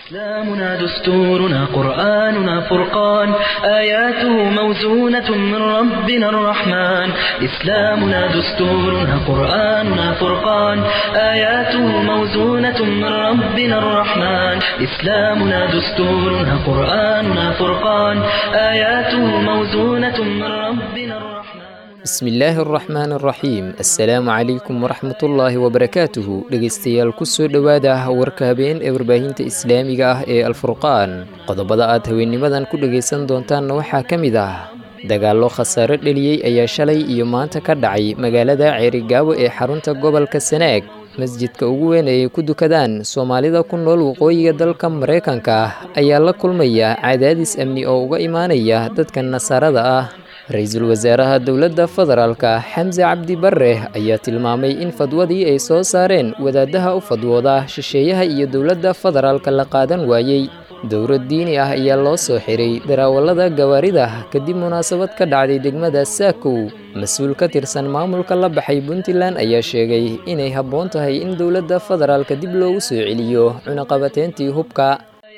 إسلامنا دستورنا قرآننا فرقان آياته موزونة من ربنا الرحمن إسلامنا دستورنا قرآننا فرقان آياته موزونة من ربنا الرحمن إسلامنا دستورنا قرآننا فرقان آياته موزونة من ربنا الرحمن bismi illaahi araxmaan araxiim assalaamu calaykum waraxmatullaahi wabarakaatuhu dhegaystayaal kusoo dhowaada warka habeen ee warbaahinta islaamiga ah ee alfurqaan qodobada aad haweennimadan ku dhegaysan doontaanna waxaa ka mid ah dagaallo khasaare dheliyey ayaa shalay iyo maanta ka dhacay magaalada ceerigaabo ee xarunta gobolka sanaag masjidka ugu weyn ay ku dukadaan soomaalida ku nool waqooyiga dalka maraykanka ah ayaa la kulmaya cadaadis amni oo uga imaanaya dadka nasaarada ah ra-iisul wasaaraha dowladda federaalka xamse cabdi bare ayaa tilmaamay in fadwadii ay soo saareen wadaadaha u fadwooda shisheeyaha iyo dowladda federaalka la qaadan waayey dowlad diini ah ayaa loo soo xiray darawallada gawaarida kadib munaasabad ka dhacday degmada saakow mas-uul ka tirsan maamulka la baxay puntland ayaa sheegay inay habboon tahay in dowladda federaalka dib loogu soo celiyo cunaqabateentii hubka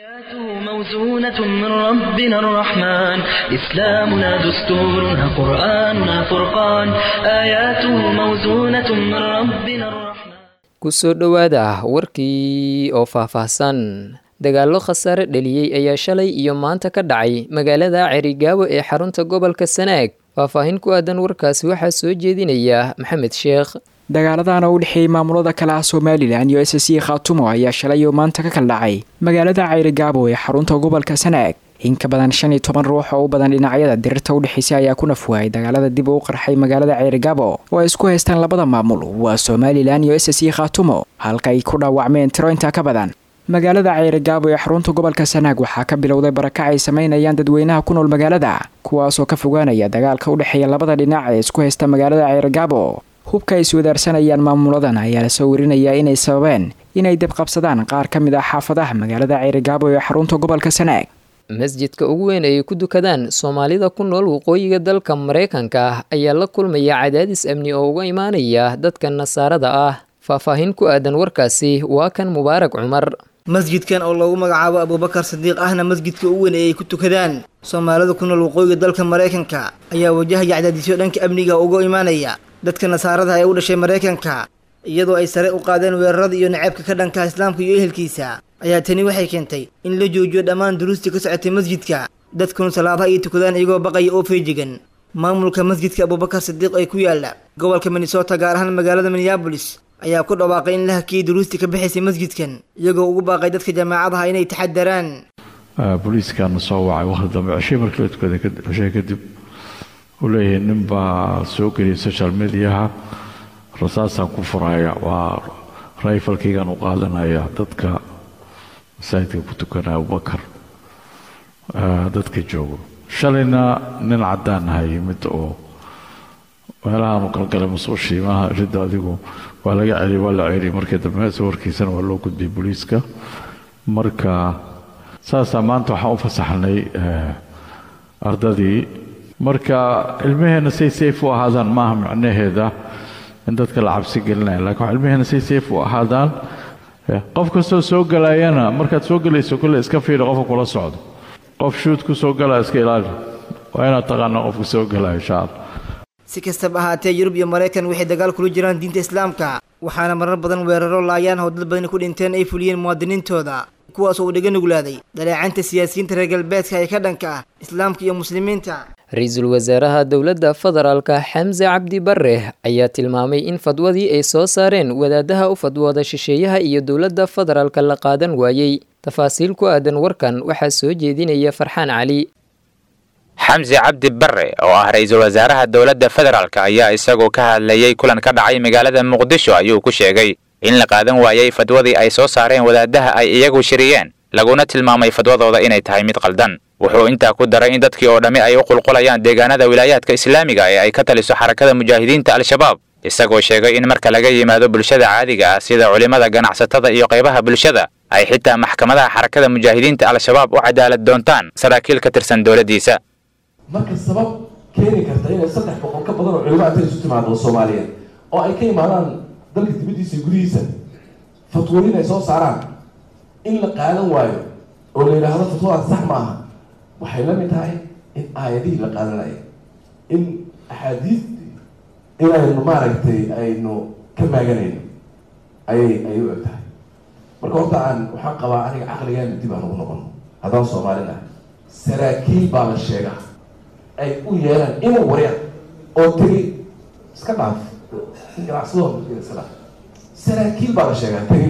موزونة من ربنا الرحمن إسلامنا دستورنا قرآننا فرقان آياته موزونة من ربنا الرحمن kusoo dhowaada warkii oo faahfaahsan dagaallo khasaare dheliyey ayaa shalay iyo maanta ka dhacay magaalada cerigaabo ee xarunta gobolka sanaag faahfaahin ku aadan warkaasi waxaa soo jeedinaya maxamed sheekh dagaaladaana u dhexeeyey maamulada kale ah somalilan iyo s c khaatumo ayaa shalay oo maanta ka kala dhacay magaalada ceyrigaabo ee xarunta gobolka sanaag in ka badan shan iyo toban ruux oo u badan dhinacyada dirirta u dhexeysay ayaa ku nafwaayay dagaalada dib uu qarxay magaalada ceyrigaabo oo ay isku haystaan labada maamul waa somalilan iyo s c khaatumo halka ay ku dhaawacmeen tiro intaa ka badan magaalada ceyrigaabo ee xarunta gobolka sanaag waxaa ka bilowday barakac ay samaynayaan dadweynaha ku nool magaalada kuwaasoo ka fogaanaya dagaalka u dhexeeya labada dhinac ee isku haysta magaalada ceyrigaabo hubka ay iswadaarsanayaan maamuladan ayaa lasoo warinayaa inay sababeen inay debqabsadaan qaar ka mid ah xaafadaha magaalada ceyrigaabo ee xarunta gobolka sanaag masjidka ugu weyn ay ku dukadaan soomaalida ku nool waqooyiga dalka maraykanka ah ayaa la kulmaya cadaadis amni oo uga imaanaya dadka nasaarada ah faahfaahin ku aadan warkaasi waa kan mubaarak cumar masjidkan oo loogu magacaabo abuubakar sadiiq ahna masjidka ugu weyn ee ay ku tukadaan soomaalida ku nool waqooyiga dalka maraykanka ayaa wajahaya cadaadisyo dhanka amniga uga imaanaya dadka nasaarada ee u dhashay maraykanka iyadoo ay sare u qaadeen weerarada iyo naceebka ka dhanka islaamka iyo ehelkiisa ayaa tani waxay keentay in la joojiyo dhammaan duruustii ka socotay masjidka dadkuna salaadaha ay tukadaan iyagoo baqaya oo feejigan maamulka masjidka abuubakar sadiiq ee ku yaala gobolka minnesota gaar ahaan magaalada minneabolis ayaa ku dhawaaqay in la hakiyey duruustii ka bixaysay masjidkan iyagoo ugu baaqay dadka jaamacadaha inay taxadaraan booliiskaana soo wacay waqti dambe ceshay markii la tukaday ceshay kadib uu leeyahay nin baa soo geliyay social mediaha rasaasaan ku furaya waa rayfalkaygaan u qaadanaya dadka masaajidka ku tukanaya abubakar dadka joogo shalayna nin caddaan aha yimid oo meelahaanu galgalay masuushii maaha ridda adigu waa laga celiyay waa la celiyay markii dambe sawirkiisana waa loo gudbiyay booliiska marka saasaa maanta waxaan u fasaxnay ardadii marka ilmaheenna say safe u ahaadaan maaha macnaheeda in dadka la cabsi gelinaya lakin wax ilmaheenna say safe u ahaadaan qof kastoo soo galayana markaad soo gelayso kolle iska fiiri qofka kula socdo qof shuud ku soo galaya iska ilaali waa inaad taqaana qofka soo galaya insha allah si kastaba ahaatee yurub iyo maraykan waxay dagaal kula jiraan diinta islaamka waxaana marar badan weeraro laayaan oo dad badani ku dhinteen ay fuliyeen muwaadiniintooda kuwaas oo uu dhaga nuglaaday dhaleecanta siyaasiyiinta reer galbeedka ee ka dhanka ah islaamka iyo muslimiinta ra-iisul wasaaraha dowladda federaalka xamse cabdi bare ayaa tilmaamay in fadwadii ay soo saareen wadaadaha u fadwooda shisheeyaha iyo dowladda federaalka la qaadan waayey tafaasiil ku aadan warkan waxaa soo jeedinaya farxaan cali xamse cabdi bare oo ah ra-iisul wasaaraha dowladda federaalk ayaa isagoo ka hadlayey kulan ka dhacay magaalada muqdisho ayuu ku sheegay in la qaadan waayey fadwadii ay soo saareen wadaadaha ay iyagu shiriyeen laguna tilmaamay fadwadooda inay tahay mid qaldan wuxuu intaa ku daray in dadkii oo dhammi ay u qulqulayaan deegaanada wilaayaadka islaamiga ee ay ka taliso xarakada mujaahidiinta al-shabaab isagoo sheegay in marka laga yimaado bulshada caadiga ah sida culimmada ganacsatada iyo qaybaha bulshada ay xitaa maxkamadaha xarakada mujaahidiinta al-shabaab u cadaalad doontaan saraakiil ka tirsan dowladdiisa marka sabab keeni karta inay saddex boqol ka badan oo culimo intay isu timaado soomaaliyeed oo ay ka imaadaan dalka dibaddiisa iyo gudihiisa fatwooyin ay soo saaraan in la qaadan waayo oo la yidhaahdo fatwadaas sax maaha waxay la mid tahay in aayadihii la qaadanaya in axaadiistii inaynu maaragtay aynu ka maaganayno ayay ayay u eg tahay marka horta aan waxaan qabaa aniga caqligeena dib aan ugu noqono haddaan soomaalin ah saraakiil baa la sheegaa ay u yeelaan inuu warya oo tegay iska dhaaf ganacsadooda iska dhaaf saraakiil baa la sheegaa tegay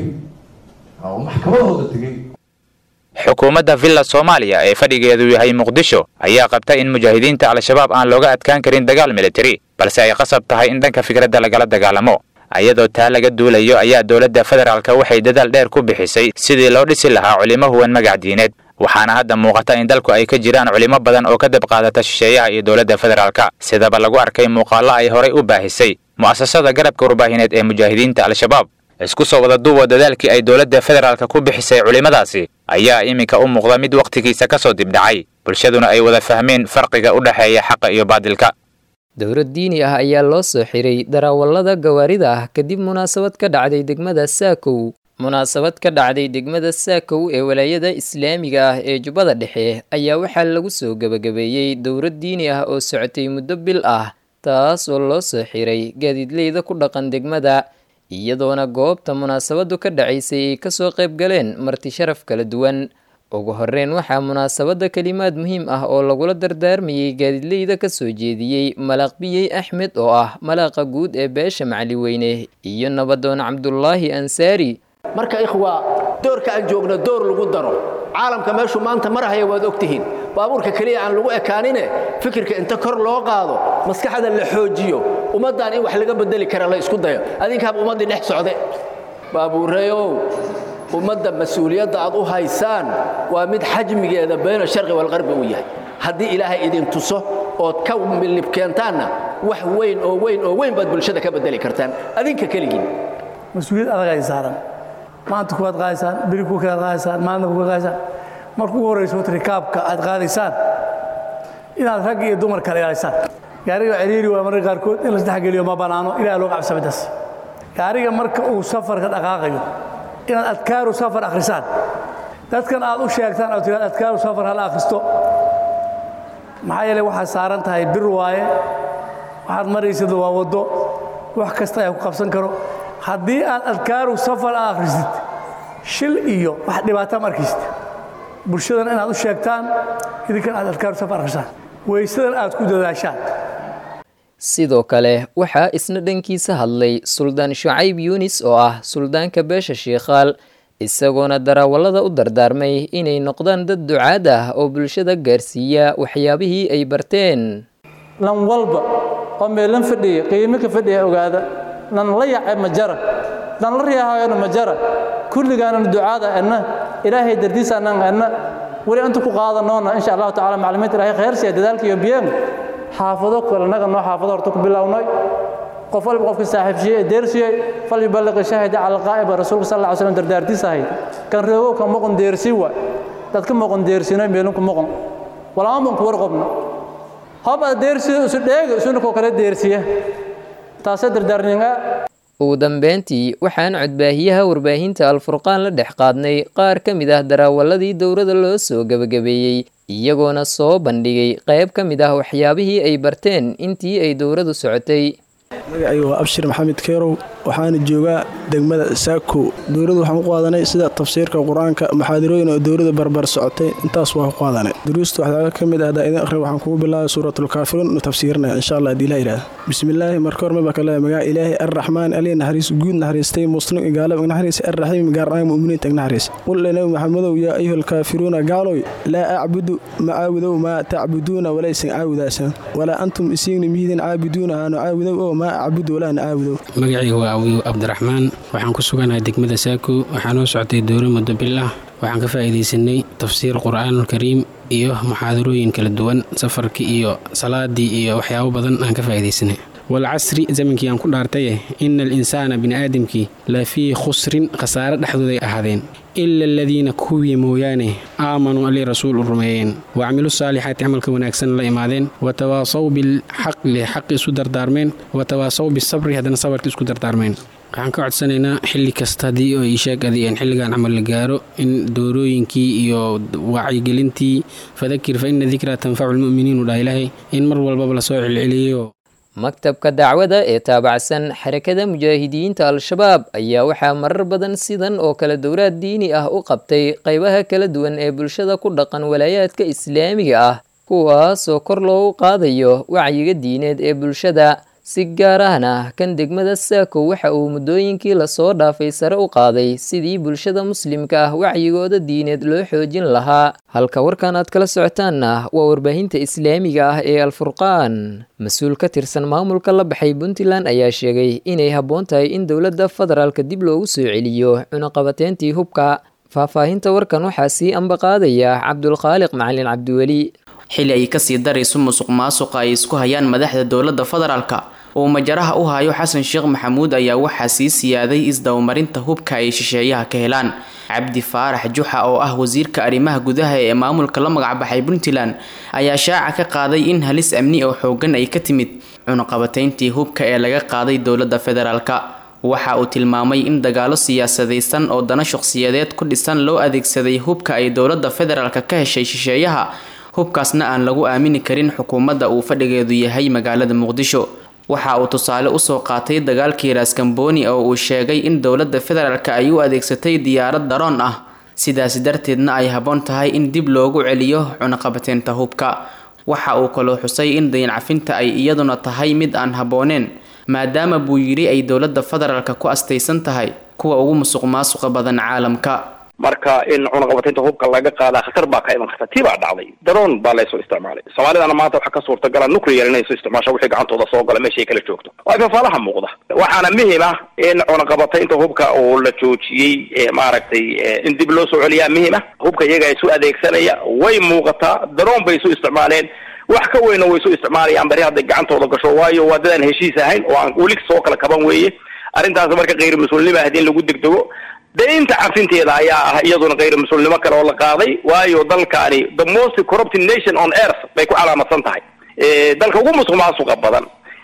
oo maxkamadahooda tegay xukuumadda villa soomaaliya ee fadhigeedu yahay muqdisho ayaa qabta in mujaahidiinta al-shabaab aan looga adkaan karin dagaal militari balse ay qasab tahay in dhanka fikradda lagala dagaalamo ayadoo taa laga duulayo ayaa dowladda federaalka waxay dadaal dheer ku bixisay sidii loo dhisi lahaa culimo huwan magac diineed waxaana hadda muuqata in dalku ay ka jiraan culimo badan oo ka dab qaadata shisheeyaha iyo dowladda federaalka sidaba lagu arkay muuqaallo ay horay u baahisay mu'asasada garabka warbaahineed ee mujaahidiinta al-shabaab isku soo wada duuba dadaalkii ay dowladda federaalka ku bixisay culimmadaasi ayaa iminka u muuqda mid wakhtigiisa ka soo dibdhacay bulshaduna ay wada fahmeen farqiga u dhexeeya xaqa iyo baadilka dowlad diini ah ayaa loo soo xiray darawallada gawaarida ah kadib munaasabad ka dhacday degmada saakow munaasabad ka dhacday degmada saakow ee walaayada islaamiga ah ee jubbada dhexe ayaa waxaa lagu soo gebagabeeyey dowlad diini ah oo socotay muddo bil ah taas oo loo soo xiray gaadiidleyda ku dhaqan degmada iyadoona goobta munaasabadu ka dhacaysay ay kasoo qayb galeen marti sharaf kala duwan ugu horeyn waxaa munaasabada kelimaad muhiim ah oo lagula dardaarmayay gaadiidleyda kasoo jeediyey malaaqbiyey axmed oo ah malaaqa guud ee beesha macaliweyne iyo nabadoon cabdulaahi ansaari marka ikhwa doorka aan joogno door lagu daro caalamka meeshuu maanta marahaya waad ogtihiin baabuurka keliya aan lagu ekaanine fikirka inta kor loo qaado maskaxda la xoojiyo ummaddan in wax laga bedeli kara la isku dayo adinkaaba ummaddii dhex socde baabuureyow ummadda mas-uuliyadda aad u haysaan waa mid xajmigeeda bayna sharqi walqarbi uu yahay haddii ilaahay idin tuso ood ka milib keentaanna wax weyn oo weyn oo weyn baad bulshada ka bedeli kartaan adinka keligiin mas-uuliyad adag ay saaran maanta kuwaad qaadaysaan beri ku kalaad qaadaysaan maalina kuka qaadaysaan marka ugu horrayso rikaabka aad qaadaysaan inaad rag iyo dumar kala ilaalisaan gaariga ciriiri waa mararka qaarkood in la isdhexgeliyo ma bannaano ilaah loo cabsa midaas gaariga marka uu safarka dhaqaaqayo inaad adkaaru safar akhrisaan dadkan aad u sheegtaan oo tiraad adkaaru safar hala akhristo maxaa yeelay waxaad saaran tahay bir waaye waxaad maraysad waa waddo wax kasta ayaa ku qabsan karo haddii aad adkaaru safar aad akhrisid shil iyo wax dhibaata ma arkaysid bulshadan inaad u sheegtaan idinkan aad adkaaru safar akhrisaan weysadan aad ku dadaashaan sidoo kale waxaa isna dhankiisa hadlay suldaan shucayb yuunis oo ah suldaanka beesha shiikhaal isagoona darawallada u dardaarmay inay noqdaan dad ducaad ah oo bulshada gaarsiiya waxyaabihii ay barteen lan walba oo meelan fadhiya qiimo ka fadhiya ogaada lan la yace ma jara lan la riyaahayona ma jara kulligaanan ducaada enna ilaahay dardiisaanan enna weli inta ku qaadanoona insha allahu tacala maclimiinta ilaahay khayrsiya dadaalka iyo biyeen xaafado kalanaga noo xaafado horta ku bilownay qof walba qofka saaxiibshiye ee deersiyey fal yuballiqi shaahida cala alqaa'iba rasuulka sal alla slam dardaartiis ahayd kan reegow ka moqon deersii waay dadka moqon deersinoy meelinku moqon walama moqon kuwar qobna hob aad deersiyo isu dheega isuna koo kale deersiya taasee dardaarninga ugu dambeyntii waxaan codbaahiyaha warbaahinta alfurqaan la dhex qaadnay qaar ka mid ah daraawaladii dowladda loo soo gebagabeeyey iyagoona soo bandhigay qayb ka mid ah waxyaabihii ay barteen intii ay dowladdu socotay magacayga waa abshir maxamed keerow waxaana joogaa degmada saako dowladdu waxaan ku qaadanay sida tafsiirka qur-aanka maxaadirooyin oo dowladda barbar socotay intaas waa ku qaadanay duruusta waxyaaba ka mid ah hadaa idin akhri waxaan kugu bilaabay suuratulkaafiruun nu tafsiirinaya insha allah haddii ilaha yidhahda bismillaahi marka hor maba kale magaca ilaahi arraxmaan ali naxariis guud naxariistay muslim gaalab naxariis arraxiim gaarnaa mu'miniinta naxariis qul le nabi maxamedow yaa ayuha alkaafiruuna gaaloy laa acbudu ma caabudow maa tacbuduuna walaysan caabudaasan walaa antum isiigni miidin caabiduuna aanu caabudow oo maa acbudu walaana caabudow magacayga waa awiyu cabdiraxmaan waxaan ku suganahay degmada saako waxaa noo socotay dowro muddo bil ah waxaan ka faa'iidaysanay tafsiir qur'aanulkariim iyo muxaadarooyin kala duwan safarkii iyo salaadii iyo waxyaabo badan aan ka faa'iidaysanay walcasri zamankii aan ku dhaartaye ina alinsaana bini'aadamkii la fii khusrin khasaare dhexdooday ahaadeen ila aladiina kuwii mooyaane aamanuu alii rasuul u rumeeyeen wacamilu saalixaati camalka wanaagsan la imaadeen watawaasaw bilxaqli xaqi isu dardaarmeen watawaasaw bisabri haddana sabarki isku dardaarmeen waxaan ka codsanaynaa xilli kasta haddii oo iisheeg adii xilligan camal la gaaro in doorooyinkii iyo wacyigelintii fadakir fa ina dikraa tanfacu lmu'miniin u dhaha ilaahay in mar walbaba lasoo celceliyo maktabka dacwada ee taabacsan xarakada mujaahidiinta al-shabaab ayaa waxaa marar badan sidan oo kale dowraad diini ah u qabtay qaybaha kala duwan ee bulshada ku dhaqan walaayaadka islaamiga ah kuwaasoo kor loogu qaadayo wacyiga diineed ee bulshada si gaar ahna kan degmada saako waxa uu muddooyinkii lasoo dhaafay sare u qaaday sidii bulshada muslimka ah wacyigooda diineed loo xoojin lahaa halka warkan aad kala socotaanna waa warbaahinta islaamiga ah ee alfurqaan mas-uul ka tirsan maamulka la baxay puntland ayaa sheegay inay habboon tahay in dowladda federaalka dib loogu soo celiyo cunaqabateyntii hubka faahfaahinta warkan waxaa sii ambaqaadaya cabdulkhaaliq macalin cabdiweli xili ay kasii darayso musuq maasuqa ay isku hayaan madaxda dowladda federaalka oo majaraha u hayo xasan sheekh maxamuud ayaa waxaa sii siyaaday isdabamarinta hubka ay shisheeyaha ka helaan cabdi faarax juxa oo ah wasiirka arrimaha gudaha ee maamulka la magacbaxay puntland ayaa shaaca ka qaaday in halis amni oo xoogan ay ka timid cunaqabateyntii hubka ee laga qaaday dowladda federaalka waxa uu tilmaamay in dagaalo siyaasadaysan oo dana shaqsiyadeed ku dhisan loo adeegsaday hubka ay dowladda federaalka ka heshay shisheeyaha hubkaasna aan lagu aamini karin xukuumadda uu fadhigeedu yahay magaalada muqdisho waxa uu tusaale usoo qaatay dagaalkii raaskambooni oo uu sheegay in dowladda federaalka ay u adeegsatay diyaarad daroon ah sidaasi darteedna ay habboon tahay in dib loogu celiyo cunaqabateynta hubka waxa uu kaloo xusay in dayancafinta ay iyaduna tahay mid aan habbooneen maadaama buu yidhi ay dowladda federaalka ku astaysan tahay kuwa ugu musuq maasuqa badan caalamka marka in cunaqabateynta hubka laga qaadaa khatar baa ka iman karta tii baa dhacday daroon baa laysoo isticmaalay soomaalidana maanta waxaa ka suurtagala nuclear inay soo isticmaasho wixii gacantooda soo gala meeshay kala joogto waa fafaalaha muuqda waxaana muhim ah in cunaqabateynta hubka oo la joojiyey maaragtay in dib loo soo celiyaa muhim ah hubka iyaga isu adeegsanaya way muuqataa daroon bay isu isticmaaleen wax ka weyna way isu isticmaalayaan bari hadday gacantooda gasho waayo waa dadaan heshiis ahayn oo aan weli soo kala kaban weeye arrintaas marka khayr mas-uulnimo ahdi in lagu degdego daynta cafinteeda ayaa ah iyaduna khayr mas-uulnimo kale oo la qaaday waayo dalkaani the most corrupted nation on earth bay ku calaamadsan tahay dalka ugu musuq maasuqa badan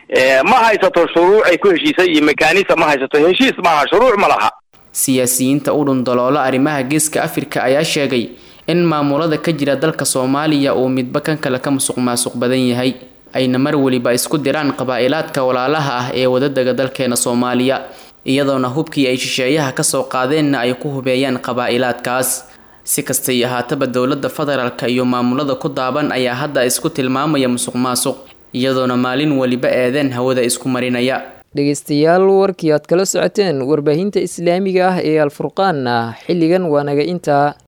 ma haysato shuruuc ay ku heshiisay iyo mekanism ma haysato heshiis maaha shuruuc ma laha siyaasiyiinta u dhundaloola arrimaha geeska afrika ayaa sheegay in maamulada ka jira dalka soomaaliya uu midba kan kale ka musuq maasuq badan yahay ayna mar weliba isku diraan qabaa'ilaadka walaalaha ah ee wadadaga dalkeena soomaaliya iyadoona hubkii ay shisheeyaha kasoo qaadeenna ay ku hubeeyaan qabaa'ilaadkaas si kastay ahaataba dowladda federaalka iyo maamulada ku daaban ayaa hadda isku tilmaamaya musuq maasuq iyadoona maalin weliba eedeen hawada isku marinaya dhegeystayaal warkii aad kala socoteen warbaahinta islaamiga ah ee alfurqaanna xilligan waa naga intaa